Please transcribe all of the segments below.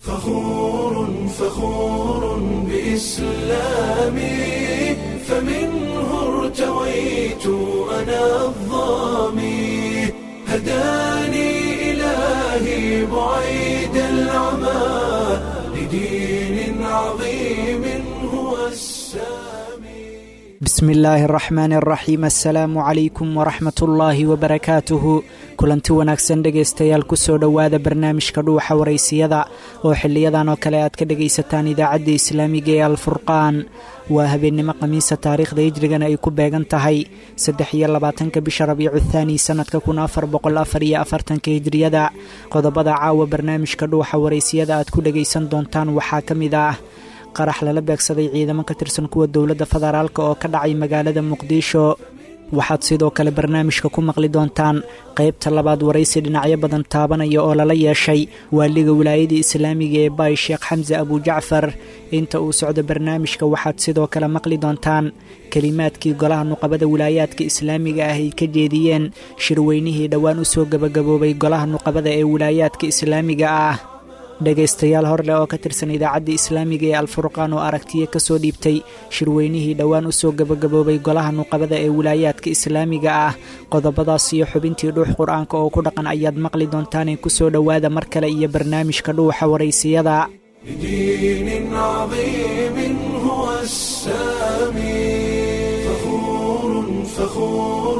فخور فخور بإسلامي فمنه ارتويت أنا الظامي هداني إلهي بعيد العمى لدين عظيم هو السامي bismi illaahi araxmaani araxiim assalaamu calaykum waraxmat ullaahi wabarakaatuhu kulanti wanaagsan dhegaystayaal kusoo dhowaada barnaamijka dhuuxa waraysiyada oo xiliyadan oo kale aad ka dhegaysataan idaacadda islaamiga ee alfurqaan waa habeennimo khamiisa taariikhda hijrigana ay ku beegan tahay saddex iyo labaatanka bisha rabiicu thaani sannadka kun afar boqol afar iyo afartanka hijriyada qodobada caawa barnaamijka dhuuxa waraysiyada aad ku dhegaysan doontaan waxaa ka mid ah qarax lala beegsaday ciidamo ka tirsan kuwa dowladda federaalk oo ka dhacay magaalada muqdisho waxaad sidoo kale barnaamijka ku maqli doontaan qaybta labaad waraysi dhinacyo badan taabanaya oo lala yeeshay waaliga wilaayada islaamiga ee baay sheekh xamse abujacfar inta uu socdo barnaamijka waxaad sidoo kale maqli doontaan kelimaadkii golaha nuqabada wilaayaadka islaamiga ah ay ka jeediyeen shirweynihii dhowaan u soo gebagaboobay golaha nuqabada ee wilaayaadka islaamiga ah dhegaystayaal horleh oo ka tirsan idaacadda islaamiga ee alfurqaan oo aragtiya ka soo dhiibtay shirweynihii dhowaan u soo gebagaboobay golaha nuqabada ee wilaayaadka islaamiga ah qodobadaas iyo xubintii dhuux qur-aanka oo ku dhaqan ayaad maqli doontaanee kusoo dhowaada mar kale iyo barnaamijka dhuuxa waraysiyada لدين عظيم هو السامي فخور فخور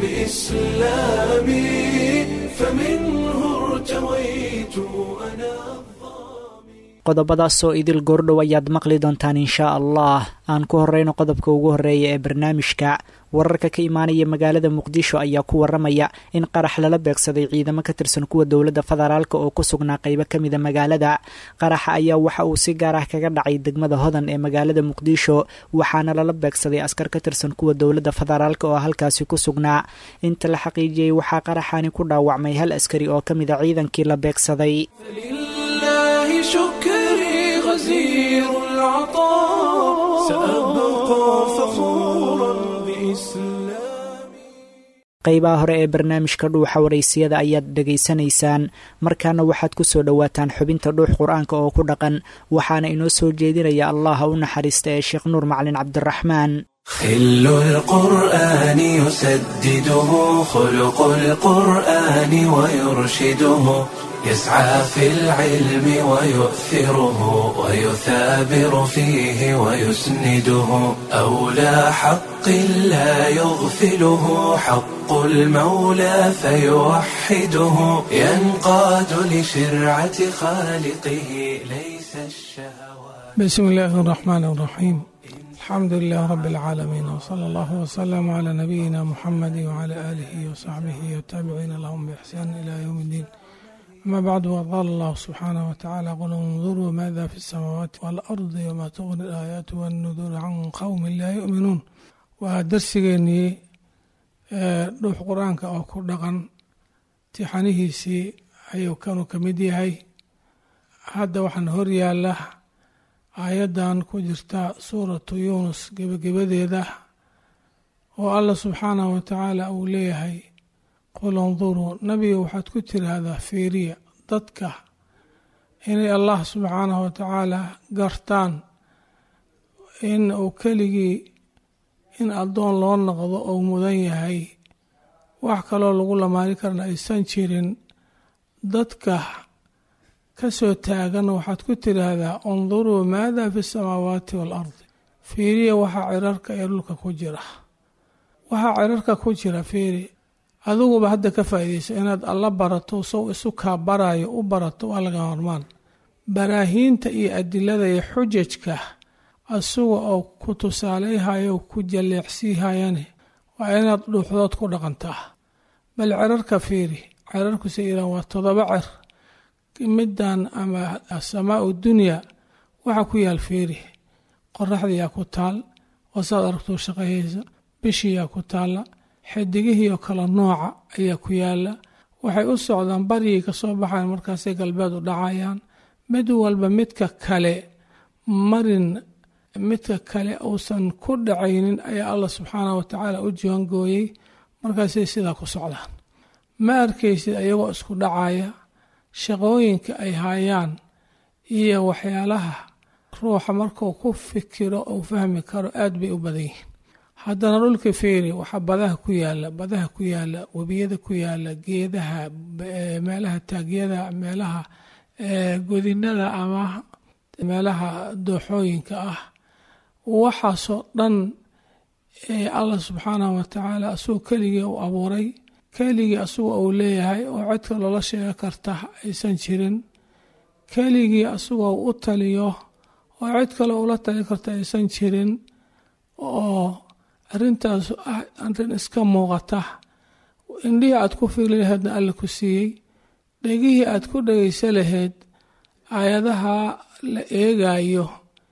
بإسلامي فمنه ارتويت أنا qodobadaasoo idil goordhow ayaad maqli doontaan inshaa allah aan ku horeyno qodobka ugu horeeya ee barnaamijka wararka ka imaanaya magaalada muqdisho ayaa ku waramaya in qarax lala beegsaday ciidamo ka tirsan kuwa dowladda federaalk oo ku sugnaa qaybo ka mida magaalada qaraxa ayaa waxa uu si gaar ah kaga dhacay degmada hodan ee magaalada muqdisho waxaana lala beegsaday askar ka tirsan kuwa dowladda federaalk oo halkaasi ku sugnaa inta la xaqiijiyey waxaa qaraxani ku dhaawacmay hal askari oo ka mida ciidankii la beegsaday فلله شكري غزير العطاء سأبقى فخورا بإسلامي qaybaha hore ee barnaamijka dhuuxa waraysiyada ayaad dhegaysanaysaan markaana waxaad ku soo dhowaataan xubinta dhuux qur-aanka oo ku dhaqan waxaana inoo soo jeedinaya allaha u naxariista ee sheekh nuur macalin cabdiraxmaan خل القرآن يسدده خلق القرآن ويرشده يسعى في العلم ويؤثره ويثابر فيه ويسنده أولى حق لا يغفله حق المولى فيوحده ينقاد لشرعة خالقه ليس الشهوات بسم الله الرحمن الرحيم الحمد لله رب العالمين وصلى الله وسلم على نبينا محمد وعلى آله وصحبه والتابعين لهم بإحسان إلى يوم الدين أما بعد وقال الله سبحانه وتعالى قل انظروا ماذا في السماوات والأرض وما تغني الآيات والنذور عن قوم لا يؤمنون ودرسيني روح قرآنك أو كردغن تحنيهيسي أيو كانوا كمديهي هذا وحن هريا له aayaddan ku jirta suuratu yuunus gebagabadeeda oo allah subxaanahu wa tacaala uu leeyahay qul induruu nabiga waxaad ku tiraahdaa fiiriya dadka inay allah subxaanahu wa tacaala gartaan in uu keligii in addoon loo noqdo ou mudan yahay wax kaloo lagu lamaani karna aysan jirin dadka kasoo taagan waxaad ku tiraahdaa unduruu maada fi samaawaati waalardi fiiriya waxaa cirarka ee dhulka ku jira waxaa cirarka ku jira fiiri adiguba hadda ka faa'iidaysa inaad alla barato sow isu kaa barayo u barato waa laga hormaan baraahiinta iyo adilada iyo xujajka asuga oo ku tusaaleyhayo ku jalleecsiihayane waa inaad dhuuxdood ku dhaqantaa bal cirarka fiiri cirarkuse ilaan waa todoba cer middan ama asamaau dunya waxaa ku yaal fiiri qoraxdiyaa ku taal oo saad aragtuu shaqayaysa bishiyaa ku taalla xidigihii oo kale nooca ayaa ku yaala waxay u socdaan baryay ka soo baxayan markaasay galbeed u dhacayaan mid walba midka kale marin midka kale uusan ku dhacaynin ayaa allah subxaanah wa tacaala u jiwangooyey markaasay sidaa ku socdaan ma arkaysid ayagoo isku dhacaya shaqooyinka ay hayaan iyo waxyaalaha ruuxa markuu ku fikiro uu fahmi karo aad bay u badan yihiin haddana dhulka feeri waxaa badaha ku yaala badaha ku yaala webiyada ku yaala geedaha meelaha taagyada meelaha godinada ama meelaha dooxooyinka ah waxaasoo dhan allah subxaanahu watacaala asagoo keligii uu abuuray keligii asagoo uu leeyahay oo codka loola sheega karta aysan jirin keligii asagoo u taliyo oo cid kale ula tali karta aysan jirin oo arrintaas ah arrin iska muuqata indhihii aad ku fiili laheedna alla ku siiyey dhegihii aad ku dhegaysa lahayd aayadaha la eegayo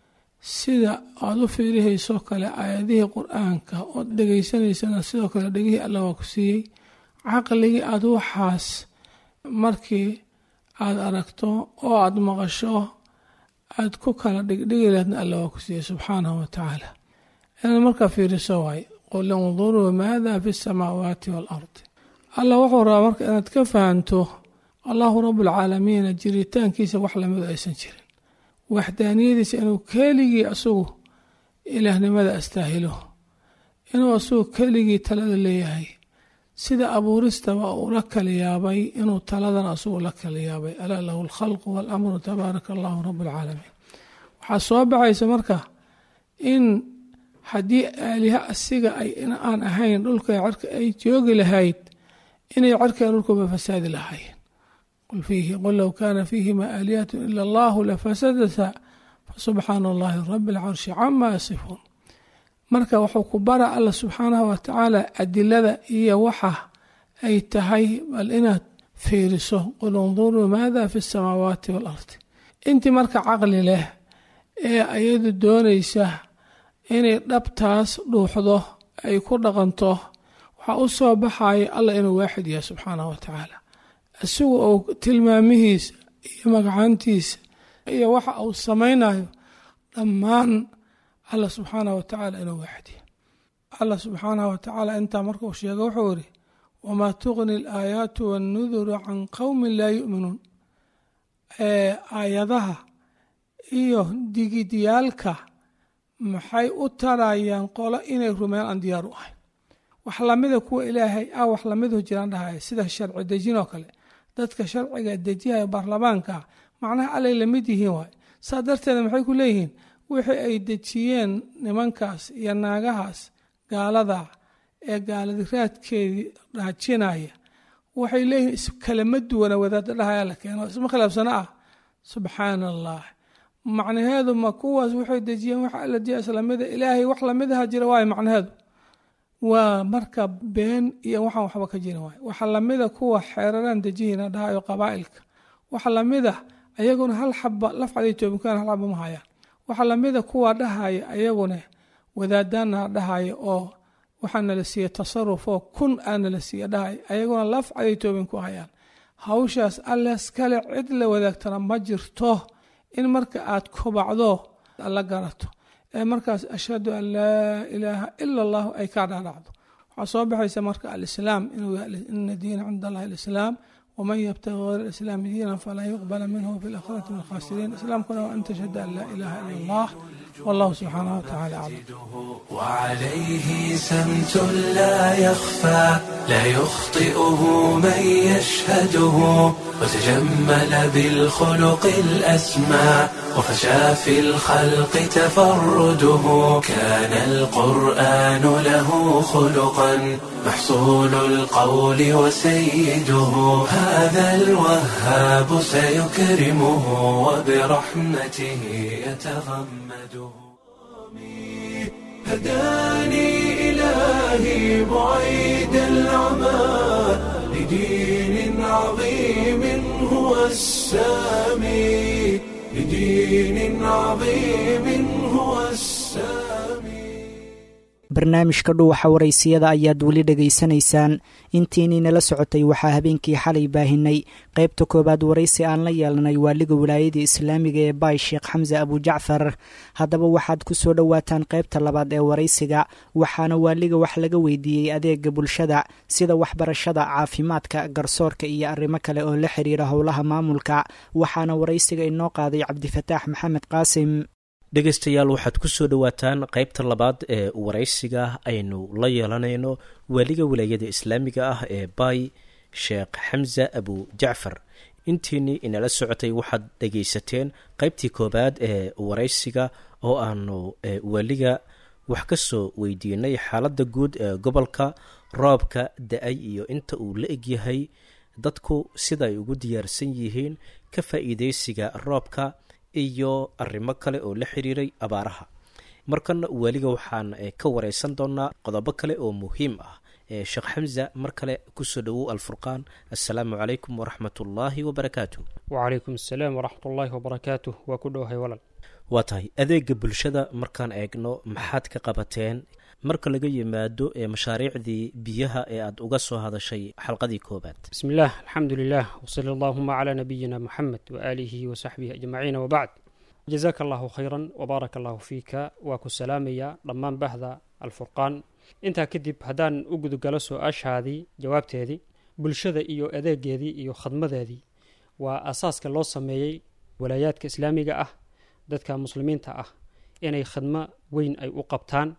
sida aad u fiirihaysoo kale aayadihii qur-aanka ood dhegaysanaysana sidoo kale dhegihii alla waa ku siiyey caqligii aad waxaas markii aad aragto oo aad maqasho aad ku kala dhigdhigi laheedna alla waa ku siiyey subxaanahu wa tacaala inaad markaa fiiriso waay qul induruu maada fi samaawaati waalardi alla wuxuu rabaa marka inaad ka fahanto allahu rabualcaalamiina jiritaankiisa wax lamidu aysan jirin waxdaaniyadiisa inuu keligii asagu ilaahnimada astaahilo inuu asagu keligii talada leeyahay sida abuuristaba uu la kala yaabay inuu taladan asagu la kala yaabay alaa lahu alkhalqu waalamru tabaaraka allahu rabualcaalamiin waxaa soo baxaysa marka in haddii aaliha asiga ay aan ahayn dhulka cerka ay joogi lahayd inay cerkaa dhulkuba fasaadi lahaayeen qul low kaana fiihima aalihatu ila allahu lafasadata fasubxaana allahi rabi alcarshi cama yasifuun marka wuxuu ku bara alla subxaanahu watacaala adilada iyo waxa ay tahay bal inaad fiiriso qul induruu maada fi samaawaati waalardi intii marka caqli leh ee ayadu doonaysa inay dhabtaas dhuuxdo ay ku dhaqanto waxaa u soo baxaya allah inuu waaxid yahay subxaanahu watacaala isagu uu tilmaamihiisa iyo magacaantiisa iyo waxa uu samaynayo dhammaan allah subxaanahu watacaala inuu waaxid yahay allah subxaanahu watacaala intaa markuu sheego wuxuu yidhi wamaa tuqni alaayaatu wannuduru can qowmin laa yu'minuun aayadaha iyo digidyaalka maxay u tarayaan qolo inay rumeeyaan aan diyaar u ahayn wax lamida kuwa ilaahay ah wax lamidu jiraan dhahaya sida sharci dejin oo kale dadka sharciga dejihaya baarlamaanka macnaha allay lamid yihiin waay saa darteeda maxay ku leeyihiin wixii ay dejiyeen nimankaas iyo naagahaas gaalada ee gaaladiraadkeedii raajinaya waxay leeyihiin iskalama duwana wadaada dhahaya la keeno isma khilaafsano ah subxaana allah macnaheedu ma kuwaas waxay dejiyeen wax alla diya islamida ilaahay wax lamidaha jira waayo macnaheedu waa marka been iyo waxaan waxba ka jirin waay waxa lamida kuwa xeeraraan dejihina dhahayo qabaa'ilka waxa lamida ayaguna hal xaba lafcaday toobinkaan hal xaba ma hayaan waxa lamida kuwa dhahaya ayaguna wadaadaana dhahaya oo waxaa nala siiye tasaruf oo kun aa nala siiye dhahaya ayaguna lafcaday toobin ku hayaan hawshaas alles kale cid la wadaagtana ma jirto in marka aad kobacdo la garato ee markaas ashhadu an laa ilaaha ila allahu ay kaa dhaadhacdo waxaa soo baxaysa marka alislaam inuu ina diina cinda allahi alislaam waman yabtagi hayr alislaami diinan falan yuqbala minhu fi lakhirati min alkhasiriin islaamkuna waa an tashhada an laa ilaha ila allah والله سبحانه وتعالى أعلم وعليه سمت لا يخفى لا يخطئه من يشهده وتجمل بالخلق الأسمى وفشى في الخلق تفرده كان القرآن له خلقا محصول القول وسيده هذا الوهاب سيكرمه وبرحمته يتغمده هداني إلهي بعيد العمى لدين عظيم هو السامي لدين عظيم هو السامي barnaamijka dhuuxa waraysiyada ayaad weli dhegaysanaysaan intiinii nala socotay waxaa habeenkii xalay baahinay qaybta koowaad waraysi aan la yeelanay waaliga wilaayada islaamiga ee baay sheekh xamse abujacfar haddaba waxaad ku soo dhowaataan qaybta labaad ee waraysiga waxaana waaliga wax laga weydiiyey adeega bulshada sida waxbarashada caafimaadka garsoorka iyo arrimo kale oo la xiriira howlaha maamulka waxaana waraysiga inoo qaaday cabdifataax maxamed qaasim dhegaystayaal waxaad ku soo dhowaataan qaybta labaad ee waraysiga aynu la yeelanayno waaliga wilaayada islaamiga ah ee baay sheekh xamse abu jacfar intiinii inala socotay waxaad dhegaysateen qaybtii koowaad ee waraysiga oo aanu waaliga wax ka soo weydiinay xaaladda guud ee gobolka roobka da-ay iyo inta uu la egyahay dadku sida ay ugu diyaarsan yihiin ka faa-iideysiga roobka iyo arrimo kale oo la xiriiray abaaraha markana waaliga waxaan ka wareysan doonaa qodobo kale oo muhiim ah sheekh xamza mar kale kusoo dhowow alfurqaan assalaamu calaykum waraxmat ullaahi wabarakaatu wacalaykum assalaam waraxmat ullaahi wabarakaatu waa ku dhowahay walal waa tahay adeega bulshada markaan eegno maxaad ka qabateen marka laga yimaado ee mashaariicdii biyaha ee aada uga soo hadashay xalqadii koobaad bismi illaah alxamdu lilah wsali allahuma calaa nabiyina muxamed waaalihi wasaxbihi ajmaciin wabacd jazaaka allahu khayran wbaaraka allahu fiika waa ku salaamayaa dhammaan bahda alfurqaan intaa kadib haddaan u gudugalo su-aashaadii jawaabteedii bulshada iyo adeegeedii iyo khadmadeedii waa asaaska loo sameeyey walaayaadka islaamiga ah dadka muslimiinta ah inay khadmo weyn ay u qabtaan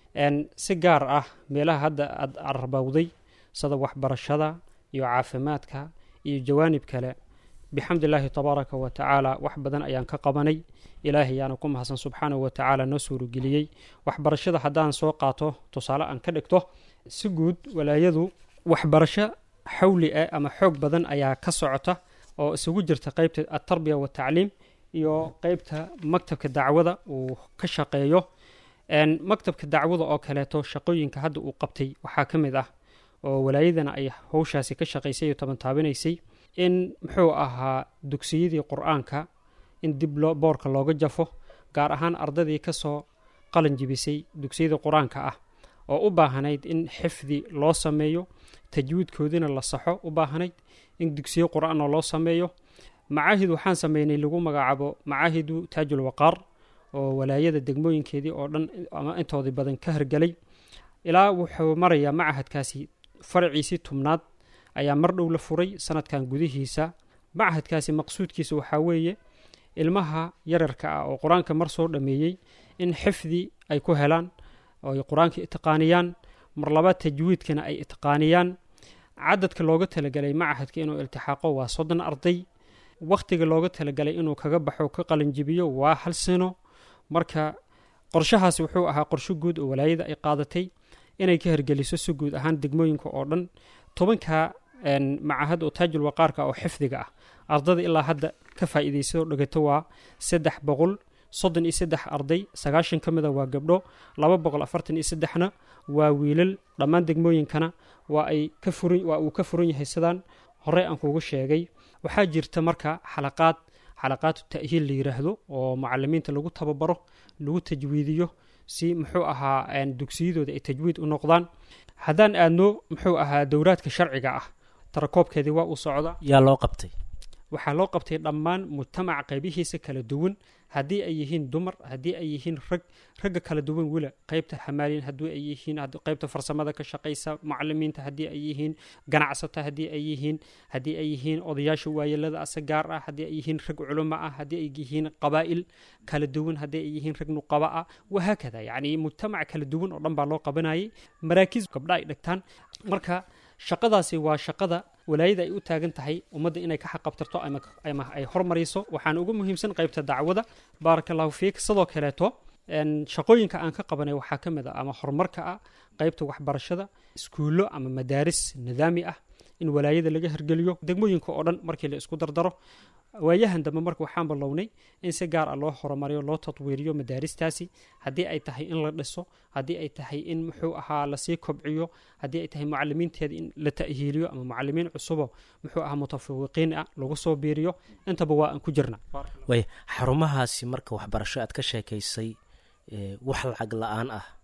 si gaar ah meelaha hadda aad arbowday sida waxbarashada iyo caafimaadka iyo jawaanib kale bixamdi illaahi tabaaraka wa tacaala wax badan ayaan ka qabanay ilaahay ayaana ku mahadsan subxaanahu wa tacaala noo suurageliyey waxbarashada haddaan soo qaato tusaale aan ka dhigto si guud walaayadu waxbarasho xawli ah ama xoog badan ayaa ka socota oo isugu jirta qeybta altarbiya watacliim iyo qeybta maktabka dacwada uu ka shaqeeyo maktabka dacwada oo kaleeto shaqooyinka hadda uu qabtay waxaa ka mid ah oo walaayadana ay howshaasi ka shaqaysay iyo tabantaabinaysay in muxuu ahaa dugsiyadii qur-aanka in dib loo boorka looga jafo gaar ahaan ardadii kasoo qalin jibisay dugsiyadii qur-aanka ah oo u baahanayd in xifdi loo sameeyo tajwiidkoodina la saxo u baahanayd in dugsiyo qur-aanoo loo sameeyo macaahid waxaan sameynay lagu magacaabo macaahidu taajul waqaar oo walaayada degmooyinkeedii oo dhan ama intoodii badan ka hirgelay ilaa wuxuu marayaa macahadkaasi faraciisii tubnaad ayaa mar dhow la furay sanadkan gudihiisa macahadkaasi maqsuudkiisa waxaa weeye ilmaha yararka ah oo qur-aanka mar soo dhameeyey in xifdi ay ku helaan oo ay qur-aanka itqaaniyaan mar labaad tajwiidkana ay itqaaniyaan cadadka looga talagelay macahadka inuu iltixaaqo waa soddon arday wakhtiga looga talagalay inuu kaga baxo ka qalinjibiyo waa hal sano marka qorshahaasi wuxuu ahaa qorsho guud oo walaayada ay qaadatay inay ka hirgeliso si guud ahaan degmooyinka oo dhan tobanka macahad oo taajul waqaarka oo xifdiga ah ardada ilaa hadda ka faa'iidayso dhagato waa saddex boqol soddon iyo saddex arday sagaashan ka mida waa gabdho laba boqol afartan iyo saddexna waa wiilal dhammaan degmooyinkana waa ay ka furan waa uu ka furan yahay sidaan horey aan kuugu sheegay waxaa jirta marka xalaqaad xalaqaatu ta'hiil la yiraahdo oo macalimiinta lagu tababaro lagu tajwiidiyo si muxuu ahaa dugsiyadooda ay tajwiid u noqdaan haddaan aadno muxuu ahaa dowraadka sharciga ah tarakoobkeedii waa uu socda yaa loo qabtay waxaa loo qabtay dhammaan mujtamaca qaybihiisa kala duwan haddii ay yihiin dumar haddii ay yihiin rag ragga kala duwan wila qeybta xamaaliin haddii ay yihiin qeybta farsamada ka shaqaysa macalimiinta haddii ay yihiin ganacsato haddii ay yihiin haddii ay yihiin odayaasha waayelada ase gaar ah haddii ay yihiin rag culamo ah haddii ay yihiin qabaa'il kala duwan haddii ay yihiin rag nuqaba ah wahaakada yacni mujtamac kala duwan oo dhan baa loo qabanayay maraakiis gabdha ay dhigtaan marka shaqadaasi waa shaqada walaayada ay u taagan tahay ummadda inay ka xaqabtarto ama ay hormariso waxaana ugu muhiimsan qaybta dacwada baaraka allahu fiik sidoo kaleeto shaqooyinka aan ka qabanay waxaa ka mid ah ama horumarka ah qaybta waxbarashada iskuullo ama madaaris nidaami ah in walaayada laga hirgeliyo degmooyinka oo dhan markii la isku dardaro waayahan dambe marka waxaan bilownay in si gaar ah loo horumariyo loo tatwiiriyo madaaristaasi haddii ay tahay in la dhiso haddii ay tahay in muxuu ahaa lasii kobciyo haddii ay tahay mucalimiinteeda in la ta'hiiliyo ama mucalimiin cusubo muxuu ahaa mutafawiqiin ah lagu soo biiriyo intaba waa aan ku jirna waaya xarumahaasi marka waxbarasho aad ka sheekaysay wax lacag la-aan ah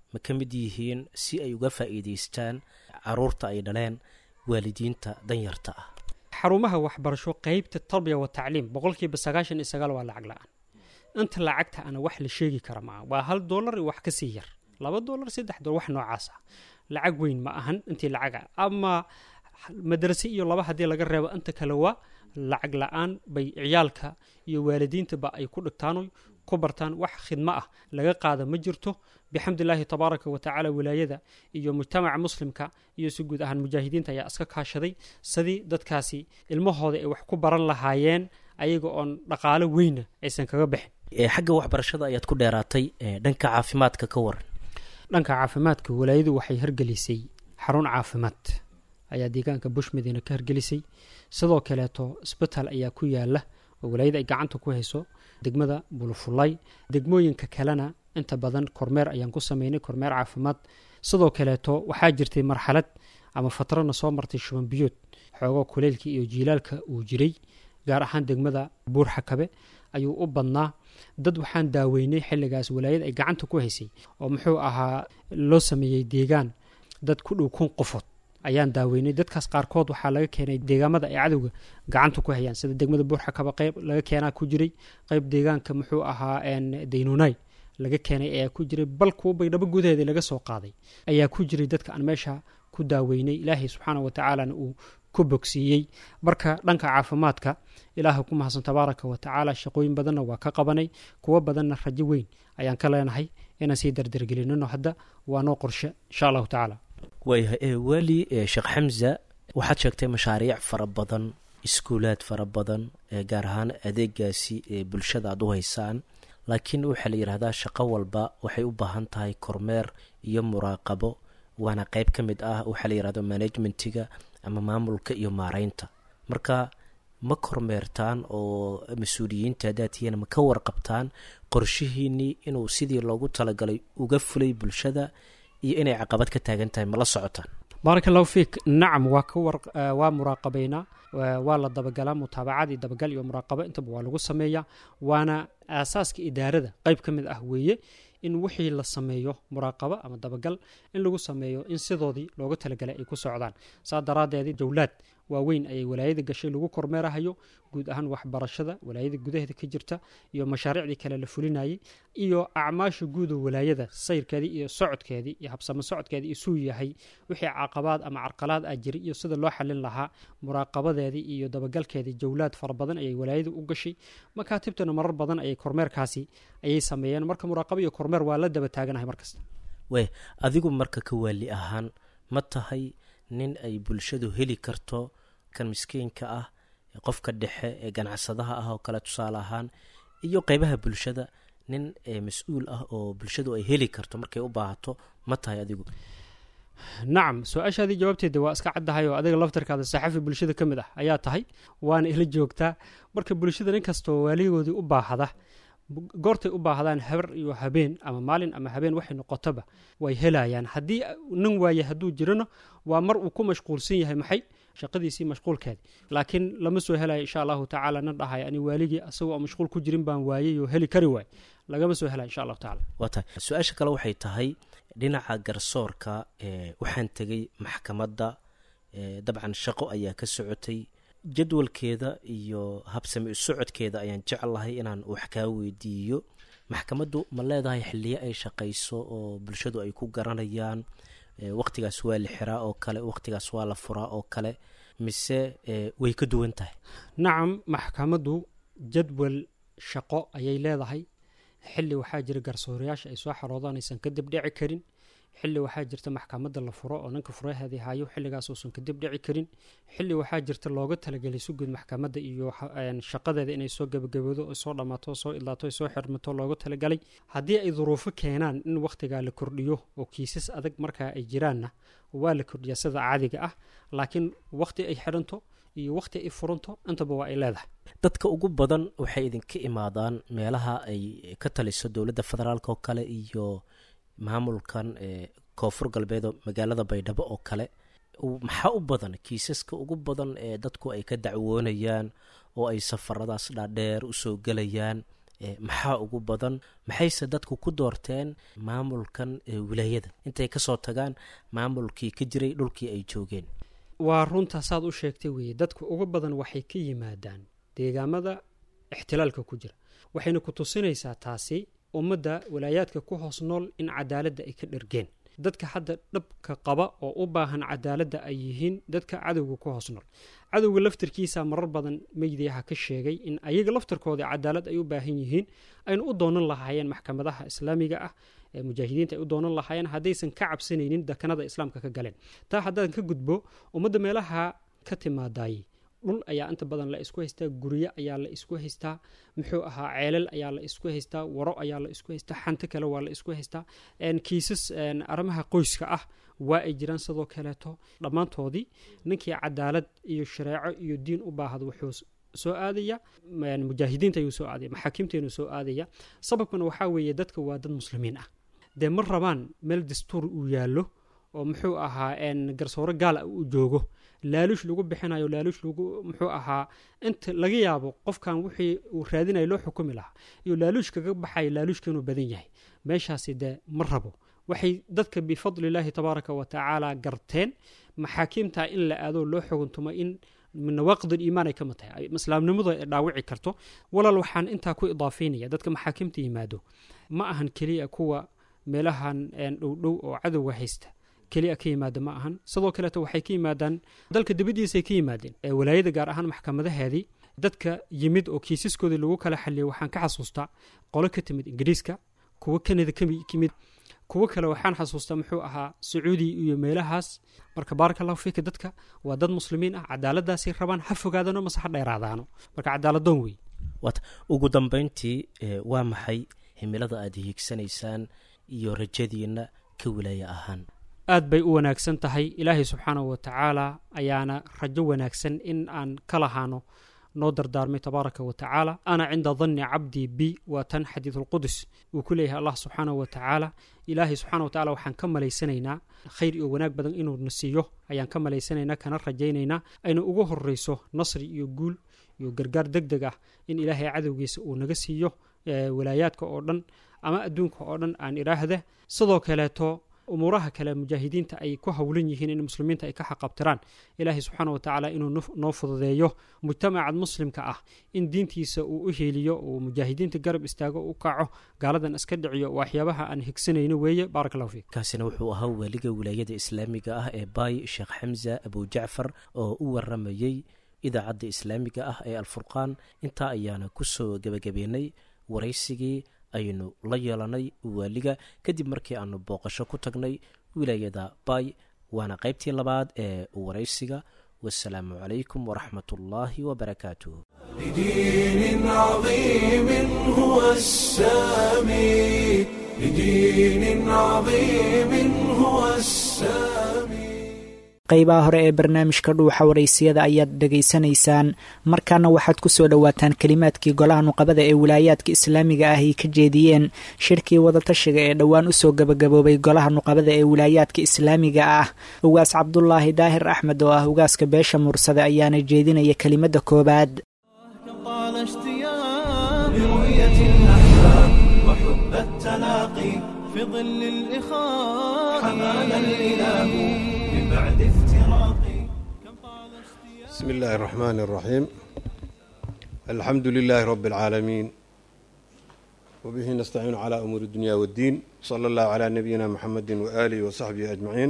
ma ka mid yihiin si ay uga faa'iidaystaan caruurta ay dhaleen waalidiinta danyarta ah xarumaha waxbarasho qeybta tarbiya wa tacliim boqolkiiba sagaashan iyo sagaal waa lacag la-aan inta lacagta ana wax la sheegi kara ma aha waa hal doolar iyo wax kasii yar laba doolar saddex doolar wax noocaas ah lacag weyn ma ahan intii lacaga ama madrase iyo laba haddii laga reebo inta kale waa lacag la-aan bay ciyaalka iyo waalidiintaba ay ku dhigtaan ku bartaan wax khidmo ah laga qaada ma jirto bixamdillaahi tabaaraka wa tacaala wilaayada iyo mujtamaca muslimka iyo si guud ahaan mujaahidiinta ayaa iska kaashaday sidii dadkaasi ilmahooda ay wax ku baran lahaayeen ayaga oon dhaqaalo weyna aysan kaga bixin xagga waxbarashada ayaad ku dheeraatay dhanka caafimaadka ka waran dhanka caafimaadka walaayadu waxay hargelisay xarun caafimaad ayaa deegaanka bush madiina ka hargelisay sidoo kaleeto isbitaal ayaa ku yaala oo walaayada ay gacanta ku hayso degmada bulufulay degmooyinka kalena inta badan kormeer ayaan ku sameynay kormeer caafimaad sidoo kaleeto waxaa jirtay marxalad ama fatrana soo martay shuban biyood xoogoo kuleylkii iyo jiilaalka uu jiray gaar ahaan degmada buurxakabe ayuu u badnaa dad waxaan daaweynay xilligaas walaayada ay gacanta ku haysay oo muxuu ahaa loo sameeyey deegaan dad ku dhow kun qofood ayaan daaweynay dadkaas qaarkood waxaa laga keenay deegaamada ay cadowga gacanta ku hayaan sida degmada buurxakaba qayb laga keenaa ku jiray qayb deegaanka muxuu ahaa daynunay laga keenay ayaa ku jiray bal kuwa baydhabo gudaheeda laga soo qaaday ayaa ku jiray dadka aan meesha ku daaweynay ilaahay subxaana wa tacaalana uu ku bogsiiyey marka dhanka caafimaadka ilaaha ku mahadsan tabaaraka wa tacaala shaqooyin badanna waa ka qabanay kuwo badanna rajo weyn ayaan ka leenahay inaan sii dardargelinino hadda waa noo qorshe insha allahu tacaala waayahay weli sheekh xamza waxaad sheegtay mashaariic fara badan iskuulaad fara badan gaar ahaan adeegaasi ee bulshada aad u haysaan laakiin waxaa la yidhaahdaa shaqo walba waxay u baahan tahay kormeer iyo muraaqabo waana qeyb ka mid ah waxaa la yidhahdo managementiga ama maamulka iyo maareynta marka ma kormeertaan oo mas-uuliyiinta haddaad tihiin ma ka warqabtaan qorshihiinnii inuu sidii loogu talagalay uga fulay bulshada iyo inay caqabad ka taagan tahay ma la socotaan baaraka allahu fiik nacam waa ka war waa muraaqabaynaa waa la dabagalaa mutaabacadii dabagal iyo muraaqabo intaba waa lagu sameeyaa waana aasaaska idaarada qeyb ka mid ah weeye in wixii la sameeyo muraaqabo ama dabagal in lagu sameeyo in sidoodii looga talagalay ay ku socdaan saa daraaddeedii jawlaad waaweyn ayay walaayada gashay lagu kormeerahayo guud ahaan waxbarashada walaayada gudaheeda ka jirta iyo mashaariicdii kale la fulinayay iyo acmaasha guuda walaayada sayrkeedii iyo socodkeedii iyo habsamo socodkeedii isuu yahay wixii caqabaad ama carqalaad ah jiray iyo sida loo xalin lahaa muraaqabadeedii iyo dabagalkeedii jawlaad fara badan ayay walaayada u gashay makaatibtana marar badan ayay kormeerkaasi ayay sameeyeen marka muraaqabo iyo kormeer waa la daba taaganahay markasta wey adigu marka ka waali ahaan ma tahay nin ay bulshadu heli karto kan miskiinka ah qofka dhexe ee ganacsadaha ah oo kale tusaale ahaan iyo qeybaha bulshada nin mas-uul ah oo bulshadu ay heli karto markay u baahato ma tahay adigu nacam su-aashaadii jawaabteeda waa iska caddahay oo adiga laftarkaada saxafi bulshada ka mid ah ayaa tahay waana ila joogtaa marka bulshada nin kastoo waaligoodii u baahda goortay u baahdaan habar iyo habeen ama maalin ama habeen waxay noqotoba way helayaan haddii nin waaye hadduu jirano waa mar uu ku mashquulsan yahay maxay shaqadiisii mashquulkeedi laakiin lama soo helayo insha allahu tacaala nin dhahay ani waaligii asagoo oo mashquul ku jirin baan waayey oo heli kari waay lagama soo helaya insha allahu tacala waa tahay su-aasha kale waxay tahay dhinaca garsoorka waxaan tegay maxkamadda dabcan shaqo ayaa ka socotay jadwalkeeda iyo habsami socodkeeda ayaan jeclahay inaan wax kaa weydiiyo maxkamaddu ma leedahay xiliyo ay shaqayso oo bulshadu ay ku garanayaan waqtigaas waa la xiraa oo kale waqtigaas waa la furaa oo kale mise way ka duwan tahay nacam maxkamaddu jadwal shaqo ayay leedahay xili waxaa jira garsoorayaasha ay soo xaroodaan aysan ka dibdhici karin xili waxaa jirta maxkamadda la furo oo ninka furaheedii hayo xilligaas uusan ka dibdhici karin xili waxaa jirta looga talagelay suguud maxkamadda iyo shaqadeeda inay soo gebagaboodo oo soo dhammaato soo idlaato soo xirmato looga talagalay haddii ay duruufo keenaan in wakhtigaa la kordhiyo oo kiisas adag markaa ay jiraanna waa la kordhiyaa sida caadiga ah laakiin wakhti ay xidhanto iyo wakhti ay furanto intaba waa ay leedahay dadka ugu badan waxay idinka imaadaan meelaha ay ka taliso dowladda federaalk oo kale iyo maamulkan koonfur galbeed magaalada baydhabo oo kale maxaa u badan kiisaska ugu badan ee dadku ay ka dacwoonayaan oo ay safaradaas dhaadheer usoo gelayaan maxaa ugu badan maxayse dadku ku doorteen maamulkan wilaayada intay kasoo tagaan maamulkii ka jiray dhulkii ay joogeen waa runta saad u sheegtay weeye dadku ugu badan waxay ka yimaadaan deegaamada ixtilaalka ku jira waxayna ku tusinaysaa taasi ummadda walaayaadka ku hoos nool in cadaaladda ay ka dhergeen dadka hadda dhabka qaba oo u baahan cadaaladda ay yihiin dadka cadowga ku hoos nool cadowga laftarkiisa marar badan meydiyaha ka sheegay in ayaga laftarkooda cadaalad ay u baahan yihiin ayna u doonan lahaayeen maxkamadaha islaamiga ah ee mujaahidiinta ay u doonan lahaayeen haddaysan ka cabsanaynin dakanada islaamka ka galeen taa haddaan ka gudbo ummadda meelaha ka timaadaayey dhul ayaa inta badan la isku haystaa guryo ayaa la isku haystaa muxuu ahaa ceelal ayaa la isku haystaa waro ayaa la isku haystaa xanto kale waa la isku haystaa kiisas arrimaha qoyska ah waa ay jiraan sidoo kaleeto dhammaantoodii ninkii cadaalad iyo shareeco iyo diin u baahda wuxuu soo aadaya mujaahidiinta ayuu soo aadaya maxaakiimteenu soo aadaya sababkana waxaa weeye dadka waa dad muslimiin ah dee ma rabaan meel dastuur uu yaallo oo muxuu ahaa garsooro gaala uu joogo laaluush lagu bixinayo laaluush lagu muxuu ahaa inta laga yaabo qofkan wixii uu raadinayo loo xukumi lahaa iyo laaluush kaga baxayo laaluushka inuu badan yahay meeshaasi dee ma rabo waxay dadka bifadlilaahi tabaaraka wa tacaala garteen maxaakiimta in la aado loo xuguntumo in min nawaaqid iimaan ay ka mid tahay islaamnimadu ay dhaawici karto walaal waxaan intaa ku idaafaynaya dadka maxaakiimta yimaado ma ahan keliya kuwa meelahan dhowdhow oo cadowga haysta keliya ka yimaada ma ahan sidoo kaleeto waxay ka yimaadaan dalka dibaddiisay ka yimaadeen walaayada gaar ahaan maxkamadaheedii dadka yimid oo kiisaskoodii lagu kala xaliyay waxaan ka xasuustaa qolo ka timid ingiriiska kuwo kanada kamid kuwo kale waxaan xasuustaa muxuu ahaa sacuudi iyo meelahaas marka baaraka allahu fiika dadka waa dad muslimiin ah cadaaladaasay rabaan ha fogaadano mase ha dheeraadaano marka cadaaladoon wey waata ugu dambeyntii waa maxay himilada aada hiigsanaysaan iyo rajadiina ka wilaaya ahaan aad bay u wanaagsan tahay ilaahay subxaanahu wa tacaala ayaana rajo wanaagsan in aan ka lahaano noo dardaarmay tabaaraka wa tacaala ana cinda danni cabdii bi waa tan xadiidulqudus uu ku leeyahay allah subxaanahu wa tacaala ilaahay subxana wa tacala waxaan ka malaysanaynaa khayr iyo wanaag badan inuuna siiyo ayaan ka malaysanaynaa kana rajaynaynaa ayna ugu horreyso nasri iyo guul iyo gargaar deg deg ah in ilaahay cadowgiisa uu naga siiyo walaayaadka oo dhan ama adduunka oo dhan aan idhaahda sidoo kaleeto umuuraha kale mujaahidiinta ay ku howlan yihiin in muslimiinta ay ka xaqabtiraan ilaahay subxaana wa tacaala inuu noo fududeeyo mujtamacad muslimka ah in diintiisa uu u heeliyo uu mujaahidiinta garab istaago u kaco gaaladan iska dhiciyo waxyaabaha aan higsanayno weeye baarak allahu fiik kaasina wuxuu ahaa waaliga wilaayada islaamiga ah ee baay sheekh xamza abujacfar oo u waramayey idaacadda islaamiga ah ee alfurqaan intaa ayaana kusoo gebagabeynay waraysigii aynu la yeelanay waaliga kadib markii aanu booqasho ku tagnay wilaayada baay waana qaybtii labaad ee waraysiga wasalaamu calaykum waraxmat ullaahi wabarakaatuh لدين عظيم هو السامي لدين عظيم هو السامي qaybaha hore ee barnaamijka dhuuxa waraysiyada ayaad dhegaysanaysaan markaana waxaad ku soo dhowaataan kelimaadkii golaha nuqabada ee wilaayaadka islaamiga ah ay ka jeediyeen shirkii wadatashiga ee dhowaan usoo gabagaboobay golaha nuqabada ee wilaayaadka islaamiga ah ugaas cabdulaahi daahir axmed oo ah ugaaska beesha mursade ayaana jeedinaya kelimada koowaad طال اشتياق لرؤية الأحباب وحب التلاقي في ظل الإخاء حمانا الإله من بعد افتراقي كم طال اشتياق بسم الله الرحمن الرحيم الحمد لله رب العالمين وبه نستعين على أمور الدنيا والدين صلى الله على نبينا محمد وآله وصحبه أجمعين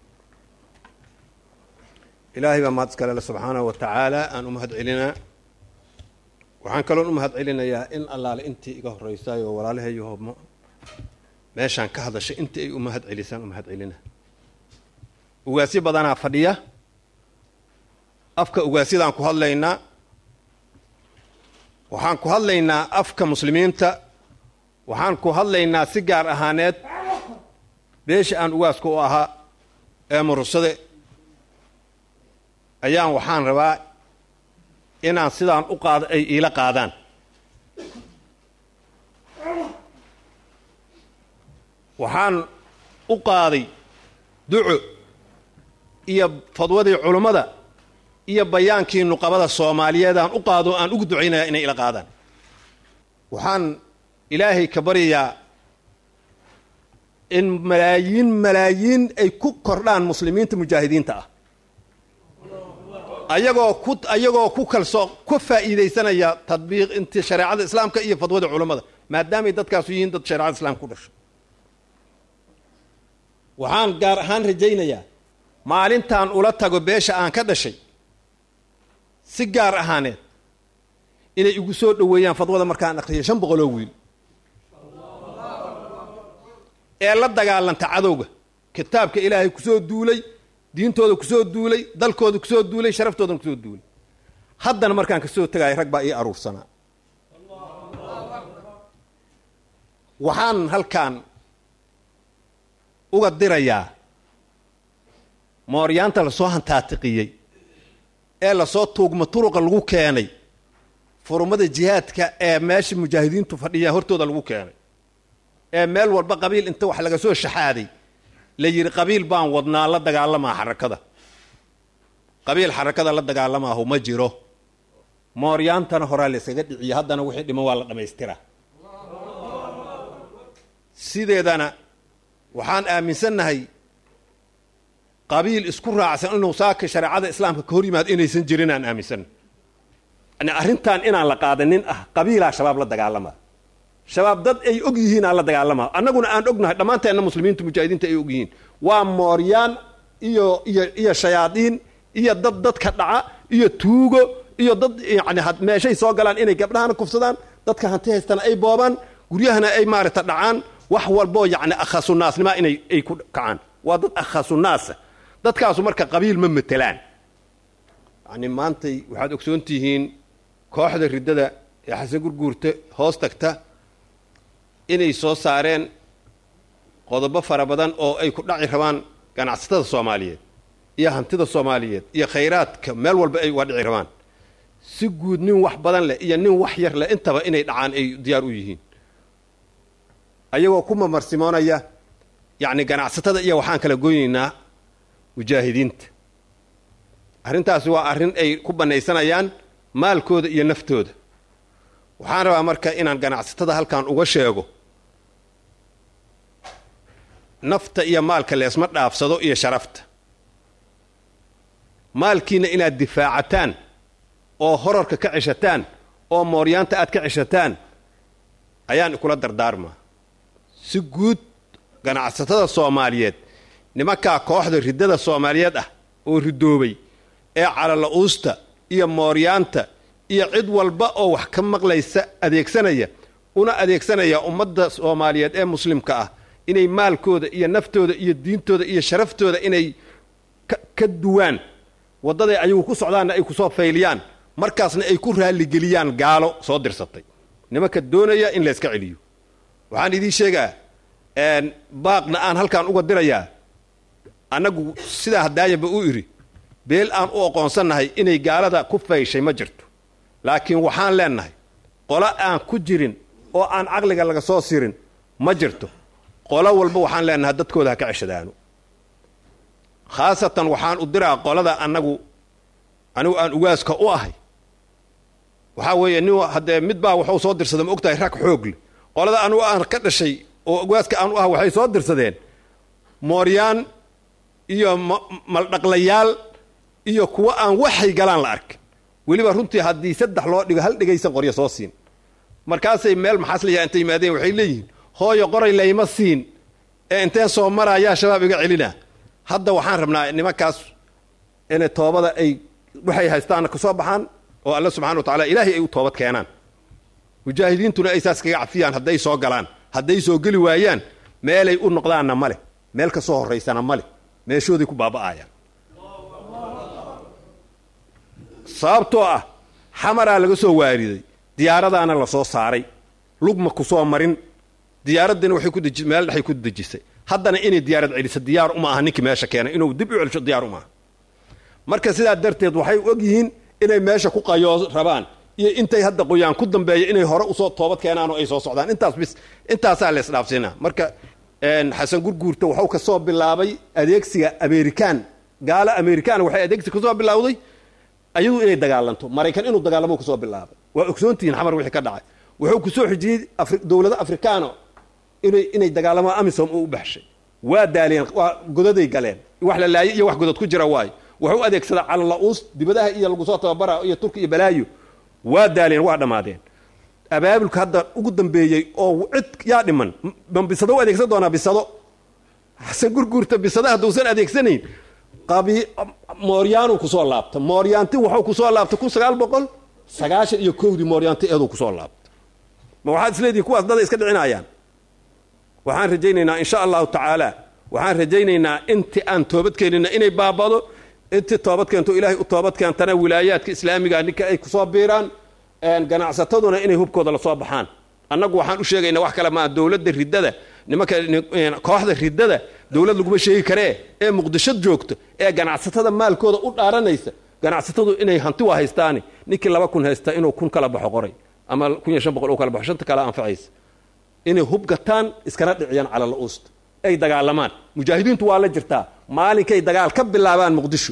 إلهي بما تسكال سبحانه وتعالى أن أمهد علينا waxaan kaloon u mahad celinayaa in allaale intii iga horreysay oo walaalahayo meeshaan ka hadashay intii ay u mahad celisaan u mahad celina ugaasyo badanaa fadhiya afka ugaasiyadaan ku hadlaynaa waxaan ku hadlaynaa afka muslimiinta waxaan ku hadlaynaa si gaar ahaaneed beesha aan ugaaska u ahaa ee murursade ayaan waxaan rabaa inaan sidaan u qaado ay iila qaadaan waxaan u qaaday duco iyo fadwadii culummada iyo bayaankii nuqabada soomaaliyeedaan u qaado aan ugu ducaynaya inay ila qaadaan waxaan ilaahay ka baryayaa in malaayiin malaayiin ay ku kordhaan muslimiinta mujaahidiinta ah ayagoo ku ayagoo ku kalsoo ku faa'iidaysanaya tadbiiq inti shareecada islaamka iyo fadwada culammada maadaamay dadkaasu yihiin dad shareecada islaamka ku dhashay waxaan gaar ahaan rajaynayaa maalintaan ula tago beesha aan ka dhashay si gaar ahaaneed inay igu soo dhoweeyaan fadwada markaan akhriyo shan boqoloo wiil ee la dagaalanta cadowga kitaabka ilaahay kusoo duulay diintooda kusoo duulay dalkooda kusoo duulay sharaftoodan kusoo duulay haddana markaan kasoo tegaayo rag baa ii aruursanaa waxaan halkaan uga dirayaa mooryaanta lasoo hantaatiqiyey ee lasoo tuugma turuqa lagu keenay furumada jihaadka ee meesha mujaahidiintu fadhiyaa hortooda lagu keenay ee meel walba qabiil inta wax laga soo shaxaaday la yidhi qabiil baan wadnaa la dagaalamaa xarakada qabiil xarakada la dagaalamaahu ma jiro mooryaantana horaa la yskaga dhiciya haddana wixii dhiman waa la dhammaystiraa sideedana waxaan aaminsannahay qabiil isku raacsan inuu saaka shareecada islaamka ka hor yimaado inaysan jirin aan aaminsannahay yani arrintan inaan la qaadanin ah qabiilaa shabaab la dagaalamaa shabaab dad ay og yihiin aan la dagaalamaa annaguna aan ognahay dhammaanteenna muslimiinta mujaahidiinta ay og yihiin waa mooryaan iyo iyo iyo shayaadiin iyo dad dadka dhaca iyo tuugo iyo dad yani meeshay soo galaan inay gabdhahana kufsadaan dadka hanti haystana ay boobaan guryahana ay maaragta dhacaan wax walboo yacni akhasunaasnima inay ay ku kacaan waa dad akhasunaasa dadkaasu marka qabiil ma matelaan yani maantay waxaad ogsoon tihiin kooxda riddada ee xasan gurguurta hoos tagta inay soo saareen qodobo fara badan oo ay ku dhaci rabaan ganacsatada soomaaliyeed iyo hantida soomaaliyeed iyo khayraadka meel walba ay uga dhici rabaan si guud nin wax badan leh iyo nin wax yar leh intaba inay dhacaan ay diyaar u yihiin ayagoo ku mamarsimonaya yacni ganacsatada iyo waxaan kala goynaynaa mujaahidiinta arrintaasi waa arrin ay ku bannaysanayaan maalkooda iyo naftooda waxaan rabaa marka inaan ganacsatada halkan uga sheego nafta iyo maalka leesma dhaafsado iyo sharafta maalkiina inaad difaacataan oo horarka ka ceshataan oo mooryaanta aad ka ceshataan ayaan ikula dardaarmaa si guud ganacsatada soomaaliyeed nimankaa kooxda riddada soomaaliyeed ah oo ridoobay ee calala-uusta iyo mooryaanta iyo cid walba oo wax ka maqlaysa adeegsanaya una adeegsanaya ummadda soomaaliyeed ee muslimka ah inay maalkooda iyo naftooda iyo diintooda iyo sharaftooda inay ka duwaan waddaday ayagu ku socdaanna ay kusoo fayliyaan markaasna ay ku raalligeliyaan gaalo soo dirsatay nimanka doonaya in layska celiyo waxaan idiin sheegaa baaqna aan halkaan uga dirayaa annagu sidaa hadaayanba u idhi beel aan u oqoonsannahay inay gaalada ku fayshay ma jirto laakiin waxaan leennahay qolo aan ku jirin oo aan caqliga laga soo sirin ma jirto qolo walba waxaan leennahay dadkooda ha ka ceshadaano khaasatan waxaan u diraa qolada annagu anigu aan ugaaska u ahay waxaa weeye nin haddee mid baa waxuu soo dirsaday ma ogtahay rag xoogle qolada anugu aan ka dhashay oo ugaaska aan u ah waxay soo dirsadeen mooryaan iyo maldhaqlayaal iyo kuwa aan waxay galaan la arkin weliba runtii haddii saddex loo dhigo hal dhigaysan qoryo soo siin markaasay meel maxaasliyaa intay yimaadeen waxay leeyihiin hooyo qoray layma siin ee inteen soo maraayaa shabaab iga celina hadda waxaan rabnaa nimankaas inay toobada ay waxay haystaanna ka soo baxaan oo alla subxana wa tacala ilaahay ay u toobad keenaan mujaahidiintuna ay saas kaga cafiyaan hadday soo galaan hadday soo geli waayaan meelay u noqdaanna ma leh meel ka soo horraysana ma leh meeshooday ku baaba'ayaan sababtoo ah xamaraa laga soo waariday diyaaradaana la soo saaray lugma ku soo marin diyaaraddina waxay ku deji meel dhexay ku dejisay haddana inay diyaarad celiso diyaar uma aha ninkii meesha keenay inuu dib u celsho diyaar uma aha marka sidaa darteed waxay og yihiin inay meesha ku qayoo rabaan iyo intay hadda qoyaan ku dambeeya inay hore usoo toobad keenaan oo ay soo socdaan intaas bis intaasaa la isdhaafsiinaa marka xasan gurguurta waxuu ka soo bilaabay adeegsiga amerikaan gaalo amerikaan waxay adeegsi kasoo bilowday ayadu inay dagaalanto maraykan inuu dagaalamo kasoo bilaabay waa ogsoontihiin xamar wixii ka dhacay wuxuu ku soo xijiyey dowlado afrikaano inay inay dagaalamaan amisom uu u baxshay waa daaliyeen waa godaday galeen wax la laayay iyo wax godod ku jira waayo wuxuu adeegsadaa calala-uus dibadaha iyo lagu soo tababara iyo turki iyo balaayo waa daaliyeen waa dhammaadeen abaabulka hadda ugu dambeeyey oo cid yaa dhiman ma bisado u adeegsan doonaa bisado xasan gurguurta bisada hadduusan adeegsanayn qabi mooryaanuu kusoo laabta mooryaanti waxuu kusoo laabtay kun sagaal boqol sagaashan iyo kowdii mooryaanti eeduu kusoo laabta ma waxaad isleedihin kuwaas dada iska dhicinayaan waxaan rajaynaynaa insha allahu tacaala waxaan rajaynaynaa inti aan toobad keenina inay baabado intii toobad keento ilaahay u toobad keentana wilaayaadka islaamiga ninka ay kusoo biiraan ganacsataduna inay hubkooda lasoo baxaan annagu waxaan u sheegaynaa wax kale maa dowladda riddada nimanka kooxda riddada dowlad laguma sheegi karee ee muqdisho joogto ee ganacsatada maalkooda u dhaaranaysa ganacsatadu inay hanti waa haystaani ninkii laba kun haysta inuu kun kala baxo qoray ama kun iyo shan boqol u kala baxo shanta kale anfacaysa inay hub gataan iskana dhiciyaan cala la-uusta ay dagaalamaan mujaahidiintu waa la jirtaa maalinkay dagaal ka bilaabaan muqdisho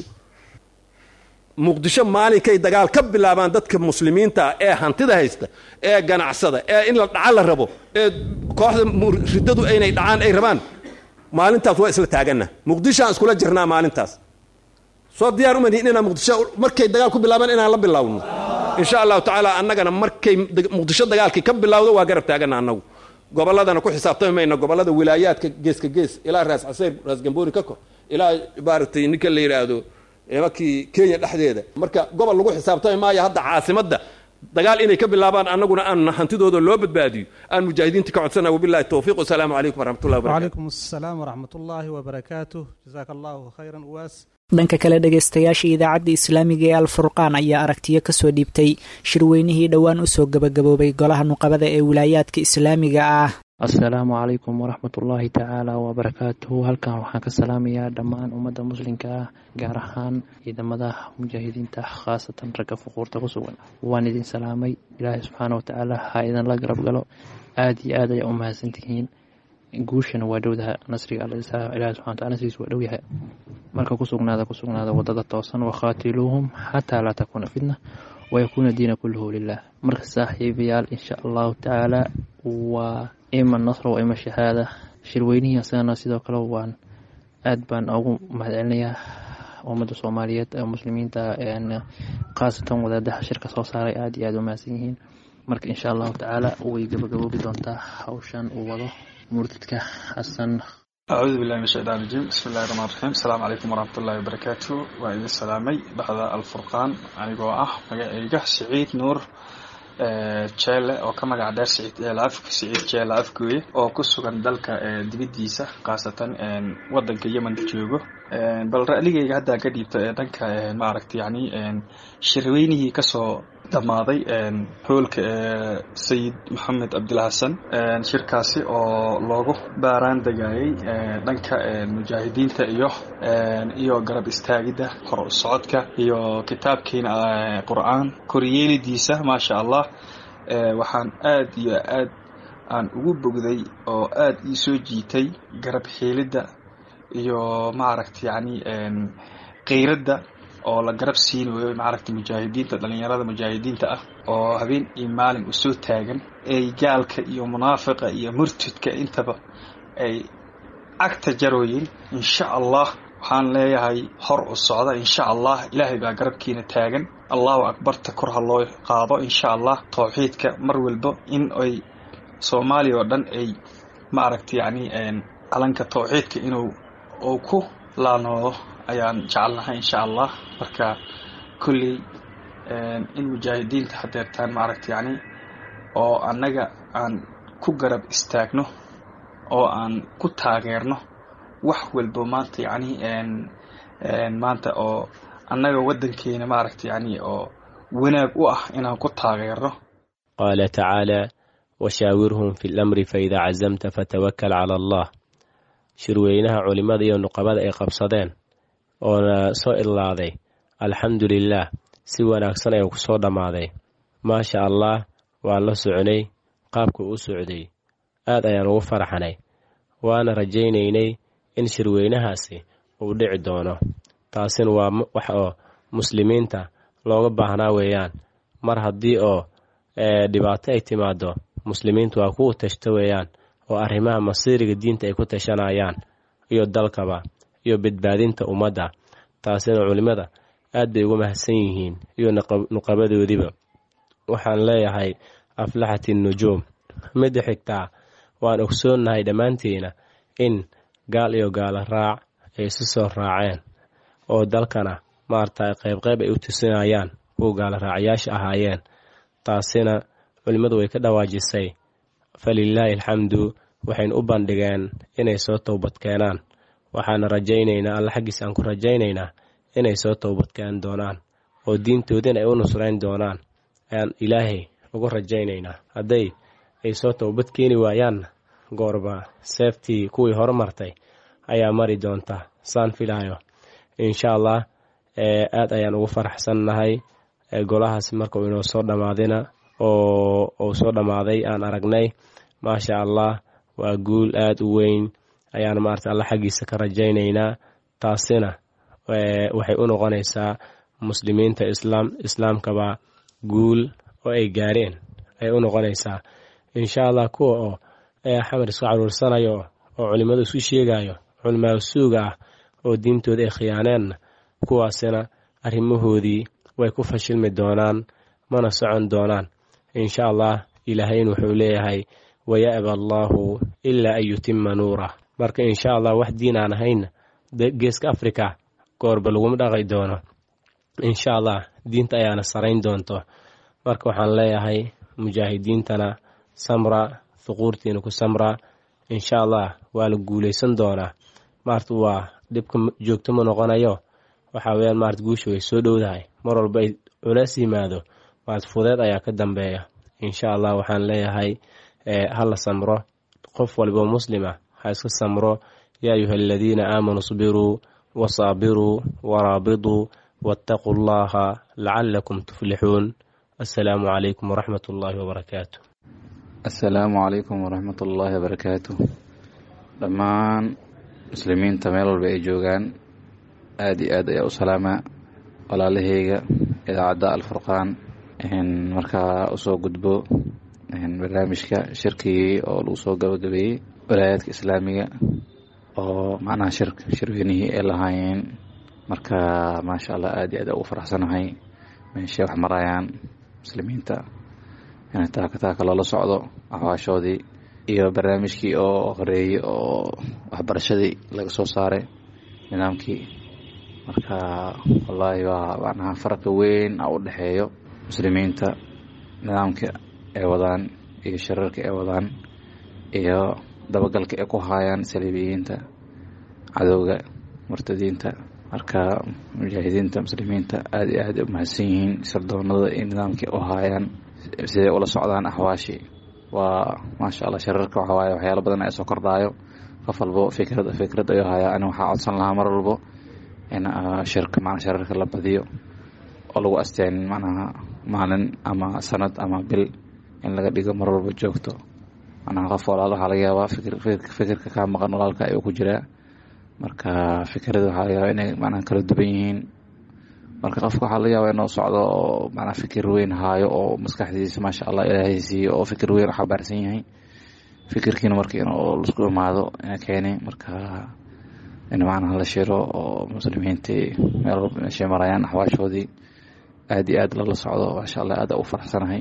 muqdisho maalinkay dagaal ka bilaabaan dadka muslimiinta ee hantida haysta ee ganacsada ee in la dhaca la rabo ee kooxda riddadu aynay dhacaan ay rabaan maalintaas waa isla taaganna muqdishoaan iskula jirnaa maalintaas soo diyaar umanihin inaan muqdisho markay dagaal ku bilaabaan inaan la bilaawno insha allahu tacaala annagana markay muqdisho dagaalkii ka bilawdo waa garab taaganna annagu gobolladana ku xisaabtami mayna gobollada wilaayaadka geeska gees ilaa raas caseyr raas gambooni ka kor ilaa maaragtay ninka la yidhaahdo makii kenya dhexdeeda marka gobol lagu xisaabtami maayo hadda caasimadda dagaal inay ka bilaabaan annaguna aan hantidooda loo badbaadiyo aan mujaahidiinta ka codsana wabillahi towfiiq wasalaamu calaykum waraxmatullahi wabarakatu وعليكم السلام ورحمة الله وبركاته جزاك الله خيرا أواس dhanka kale dhegaystayaasha idaacadda islaamiga ee alfurqaan ayaa aragtiyo kasoo dhiibtay shirweynihii dhowaan usoo gabagaboobay golaha nuqabada ee wilaayaadka islaamiga ah asalaamu calaykum waraxmat ullaahi tacaala wabarakaatuhu halkan waxaan ka salaamayaa dhammaan ummadda muslimka ah gaar ahaan ciidamada mujaahidiinta khaasatan ragga fuquurta ku sugan waan idin salaamay ilaahay subxaana watacaala ha idinla garab galo aada iyo aad ayaa u mahadsantihiin guushana waa dhowdaha nasriga alla ilahi subxana wataala nasrigiisa waa dhowyahay marka ku sugnaada ku sugnaada wadada toosan wakhaatiluuhum xataa laa takuuna fitna wayakuuna diina kulluhu lilah marka saaxiibayaal insha allahu tacaala waa ima nasra waa ima shahaada shirweynihii asagana sidoo kale waan aad baan ugu mahadcelinayaa ummadda soomaaliyeed ee muslimiinta khaasatan wadaadaha shirka soo saaray aada iyo aada u mahadsan yihiin marka insha allahu tacaala way gabagaboobi doontaa hawshan uu wado murtidka xasan acuudu billahi min shaytaan rajiim bismi illahi raxmaan raxiim asalaamu calaykum waraxmat ullahi wabarakaatu waa idin salaamay baxda alfurqaan anigoo ah magacayga siciid nuur jeele oo ka magac dheer siciid jeelaaf siciid jeele afgooye oo ku sugan dalka dibiddiisa khaasatan waddanka yemen joogo bal ra'ligayga haddaan ka dhiibto ee dhanka maaragta yacni shirweynihii kasoo dhammaaday hoolka ee sayid maxamed cabdilxasan shirkaasi oo loogu baaraan degayay dhanka mujaahidiinta iyo iyo garab istaagidda hor socodka iyo kitaabkiina qur-aan koryeelidiisa maasha allah waxaan aad iyo aad aan ugu bogday oo aad ii soo jiitay garab xiilidda iyo maaragta yacni keyradda oo la garab siinayo maaragta mujaahidiinta dhalinyarada mujaahidiinta ah oo habeen iyo maalin usoo taagan ay gaalka iyo munaafiqa iyo murtidka intaba ay cagta jarooyin insha allah waxaan leeyahay hor u socda insha allah ilaahay baa garabkiina taagan allahu akbarta kor ha loo qaado insha allah towxiidka mar walba in ay soomaaliya oo dhan ay maaragta yacni calanka towxiidka inuu uu ku laanoodo ayaan jecelnahay insha allah marka kolley in mujaahidiinta hadeertaan maaragta yacni oo annaga aan ku garab istaagno oo aan ku taageerno wax walba maanta yacni maanta oo annaga waddankeena maaragta yacni oo wanaag u ah inaan ku taageerno qaala tacaala washaawirhum fi lamri faida cazamta fatawakal cala allah shirweynaha culimmada iyo nuqabada ay qabsadeen oona soo idlaaday alxamdu lilaah si wanaagsan ayuu ku soo dhammaaday maasha allah waan la soconay qaabka u socday aad ayaan ugu faraxnay waana rajaynaynay in shirweynahaasi uu dhici doono taasina waa wax oo muslimiinta looga baahnaa weeyaan mar haddii oo dhibaato ay timaado muslimiintu waa kuwa tashto weeyaan oo arrimaha masiiriga diinta ay ku tashanayaan iyo dalkaba iyo badbaadinta ummadda taasina culimmada aad bay uga mahadsan yihiin iyo nuqabadoodiiba waxaan leeyahay aflaxat nujuum midda xigtaa waan ogsoonnahay dhammaantiina in gaal iyo gaala raac ay isu soo raaceen oo dalkana maaragtay qaybqayb ay u tusinayaan kuwa gaala raacayaasha ahaayeen taasina culimmadu way ka dhawaajisay falilaahi alxamdu waxaynu u bandhigeen inay soo towbad keenaan waxaana rajaynaynaa alla xaggiis aan ku rajaynaynaa inay soo towbadkeen doonaan oo diintoodina ay u nusrayn doonaan ayaan ilaahay ugu rajaynaynaa hadday ay soo towbad keeni waayaanna goorba seeftii kuwii horumartay ayaa mari doonta saan filaayo insha allah aad ayaan ugu faraxsannahay golahaas marka uu inoo soo dhammaadina oo uu soo dhammaaday aan aragnay maasha allah waa guul aad u weyn ayaan maarata alla xaggiisa ka rajaynaynaa taasina waxay u noqonaysaa muslimiinta islaam islaamkaba guul oo ay gaareen ayay u noqonaysaa insha allah kuwa oo xamar isku caruursanayo oo culimmadu isu sheegayo culimaa suuga ah oo diintooda ay khiyaaneenna kuwaasina arrimahoodii way ku fashilmi doonaan mana socon doonaan insha allah ilaahayna wuxuu leeyahay waya'ba allaahu ilaa an yutima nuurah marka insha allah wax diin aan ahayna geeska africa goorba laguma dhaqi doono insha allah diinta ayaana sarayn doonto marka waxaan leeyahay mujaahidiintana samra huquurtiina ku samra insha allah waa la guuleysan doonaa maarta waa dhibka joogto ma noqonayo waxaa weyaan maarta guusha way soo dhowdahay mar walba ay culeys yimaado maarta fudeed ayaa ka dambeeya insha allah waxaan leeyahay hala samro qof walboo muslima ha iska samro yaa ayuha aladiina aamanuu sbiruu wasaabiruu waraabiduu waataquu allaha lacalakum tuflixuun assalaamu calaykum waraxmat ullaahi wabarakaatu assalaamu calaykum waraxmat ullaahi wabarakaatu dhammaan muslimiinta meel walba ay joogaan aada iyo aad ayaa u salaamaa walaalaheyga idaacadda alfurqaan markaa usoo gudbo barnaamijka shirkigii oo lagu soo gabagabeeyey walaayaadka islaamiga oo macnaha shir shirweynihii ay lahaayeen marka maasha allah aad iyo aad ugu faraxsanahay meeshay wax marayaan muslimiinta in taaka taaka loola socdo axwaashoodii iyo barnaamijkii oo horeeyey oo waxbarashadii laga soo saaray nidaamkii marka wallaahi waa macnaha farqa weyn a u dhexeeyo muslimiinta nidaamka ay wadaan iyo shirarka ay wadaan iyo dabagalka ay ku haayaan saliibiyiinta cadowga murtadiinta marka mujaahidiinta muslimiinta aada iyo aad u mahadsan yihiin sirdoonada iyo nidaamkii u haayaan siday ula socdaan axwaashii waa maasha allah shirarka waxa waaye waxyaalo badan ay soo kordhaayo qof walbo fikrad fikrad ayuu hayaa ani waxaa codsan lahaa mar walbo in shirka macna shirarka la badiyo oo lagu asteen macnaha maalin ama sanad ama bil in laga dhigo mar walba joogto macnaha qof walaal waxaa laga yaabaa fikir fikirka kaa maqan walaalka ayuu ku jiraa marka fikrada waxaa laga yaabaa inay macnaha kala duwan yihiin marka qofka waxaa laga yaabaa inuu socdo oo macnaha fikir weyn haayo oo maskaxdiisa maasha allah ilaahay siiyo oo fikir weyn u xabaarsan yahay fikirkiina marka inuu laisku imaado ina keeni marka in macnaha la shiro oo muslimiintii meel walba meeshay marayaan axwaashoodii aada iyo aad lala socdo maasha allah aada u faraxsanahay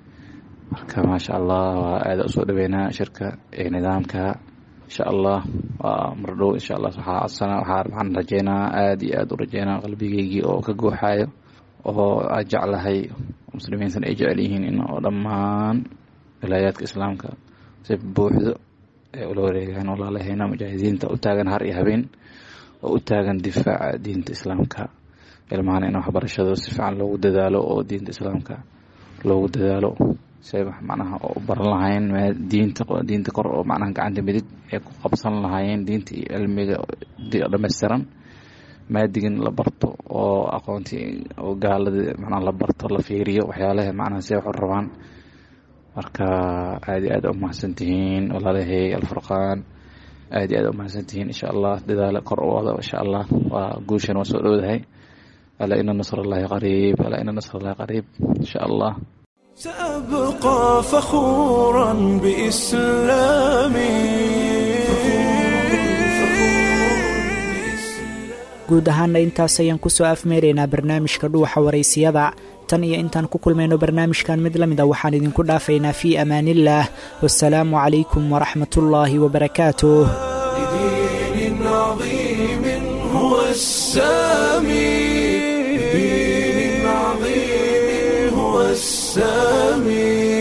marka maasha allah waa aada usoo dhaweynaa shirka iyo nidaamka insha allah waa mardhow insha allah waxaa codsana waxaa waxaan rajeynaa aada iyo aada u rajeynaa qalbigeygii oo ka gooxayo oo aad jeclahay muslimiintana ay jecel yihiin in oo dhammaan wilaayaadka islaamka si buuxdo ay ula wareegaan walaalaheyna mujaahidiinta u taagan har iyo habeen oo u taagan difaaca diinta islaamka ilmahana in waxbarashada si fiican loogu dadaalo oo diinta islaamka loogu dadaalo say macnaha u baran lahaayeen diinta diinta kor oo macnaha gacanta midig ay ku qabsan lahaayeen diinta iyo cilmiga dhammaystiran maadigin la barto oo aqoontii oo gaaladii macnaha la barto la fiiriyo waxyaalaha macnaha si wax u rabaan marka aada iyo aad u mahadsan tihiin walaalahay alfurqaan aada iyo aad u mahadsan tihiin insha allah dadaalo kor u wada insha allah waa guushan waa soo dhowdahay alaa ina nasr allahi qariib alaa ina nasr allahi qariib insha allah سأبقى فخورا بإسلامي guud ahaana intaas ayaan kusoo afmeeraynaa barnaamijka dhuuxa waraysiyada tan iyo intaan ku kulmayno barnaamijkan mid la mid a waxaan idinku dhaafaynaa fii amaaniillaah wasalaamu calaykum waraxmatullaahi wabarakaatuh لدين عظيم هو السامي لدين عظيم هو السامي